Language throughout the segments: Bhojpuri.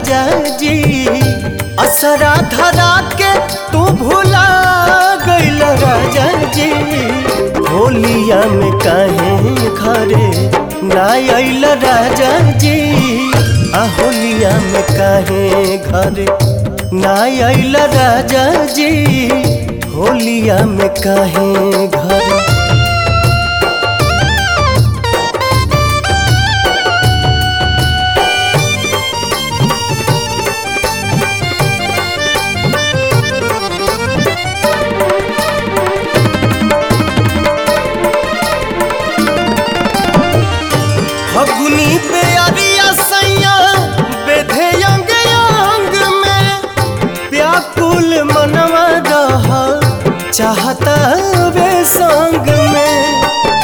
राजा जी असरा धरा के तू भुला गइल राजा जी होलिया में काहे घरे ना अइल राजा जी आ होलिया में काहे घरे ना अइल राजा जी होलिया में काहे घरे फगुनी पे अरिया सैया बेधे अंग अंग में व्याकुल मनवा रह चाहता वे संग में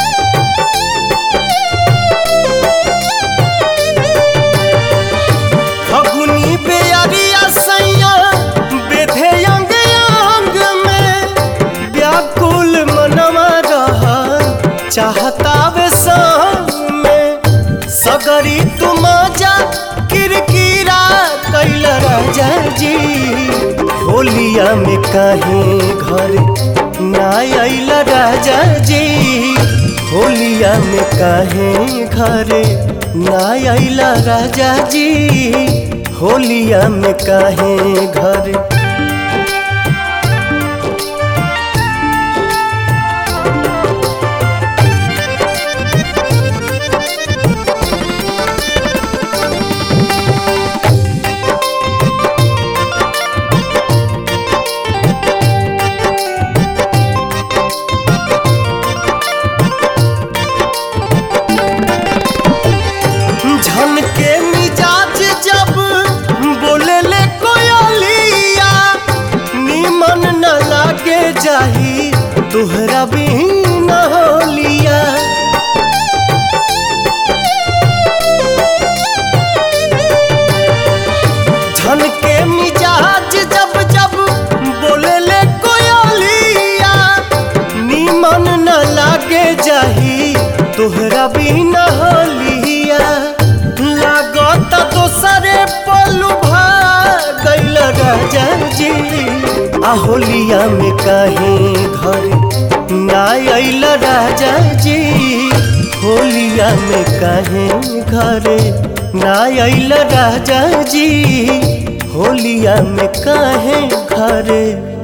फगुनी पे अरिया सैया बेधे अंग अंग में व्याकुल मनवा रह चाहता वे संग में सगरी तुम जा किरकिरा कैल राजा जी होलिया में काहे घर ना अइल राजा जी होलिया में काहे घर ना अइल राजा जी होलिया में काहे घर झन के मिजाज जब बोले ले कोयलिया निमन न लागे जाही तुहरा भी न होलिया झन के मिजाज जब जब बोले ले कोयलिया निमन न लागे जाही तोहरा भी न होलिया लागत दोसरे पलू गइल राजा जी आ होलिया में काहे घर ना अइल राजा जी होलिया में काहे घरे ना अइल राजा जी होलिया में काहे घरे